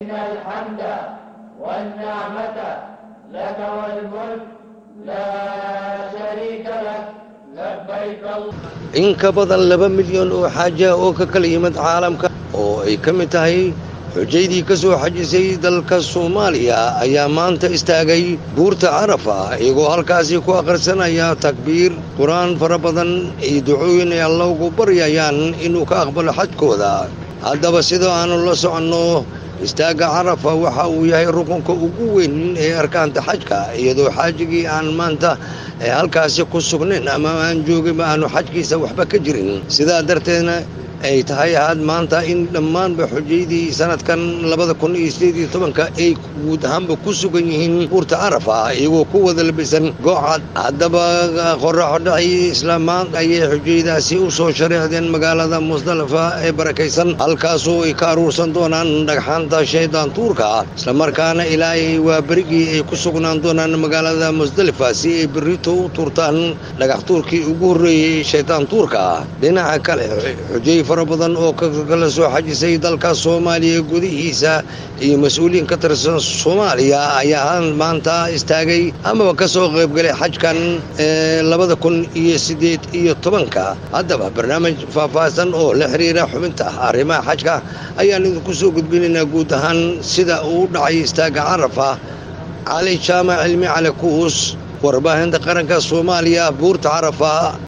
إن الحمد والنعمة لك والملك لا شريك لك لبيك الله in ka badan laba milyan oo xaaja oo ka kala yimid caalamka oo ay ka mid tahay xujaydii ka soo xajisay dalka soomaaliya ayaa maanta istaagay buurta carafa iyagoo halkaasi ku akhrisanaya takbiir qur-aan fara badan iyo ducooyin ay alla ugu baryayaan inuu ka aqbalo xajkooda haddaba sidoo aanu la soconno istaagga carafa waxa uu yahay rukunka ugu weyn ee arkaanta xajka iyadoo xaajigii aan maanta ee halkaasi ku sugnayn ama aan jooginba aanu xajkiisa waxba ka jirin sidaa darteedna ay tahay had maanta in dhammaanba xujaydii sanadkan labada kun iyo sideed iyo tobanka ay guud ahaanba ku sugan yihiin buurta carafa iyagoo ku wada labisan goocad haddaba qoraxo dhacii islaamaan ayay xujaydaasi u soo shareecdeen magaalada musdalifa ee barakaysan halkaasoo ay ka aruursan doonaan dhagxaanta shaydaan tuurka islamarkaana ilaahay waa berigii ay ku sugnaan doonaan magaalada musdalifa si ay berrito u tuurtaan dhagax tuurkii ugu horreeyey shaydaan tuurka dhinaca kale xujay fara badan oo kala soo xajisay dalka soomaaliya gudihiisa iyo mas-uuliyiin ka tirsan soomaaliya ayaa maanta istaagay amaba ka soo qaybgalay xajkan ee labada kun iyo siddeed iyo tobanka haddaba barnaamij faahfaahsan oo la xiriira xubinta arrimaha xajka ayaan idinku soo gudbinaynaa guud ahaan sida uu u dhacay istaagga carafa cali jaamac cilmi cali kuus warbaahinta qaranka soomaaliya buurta carafa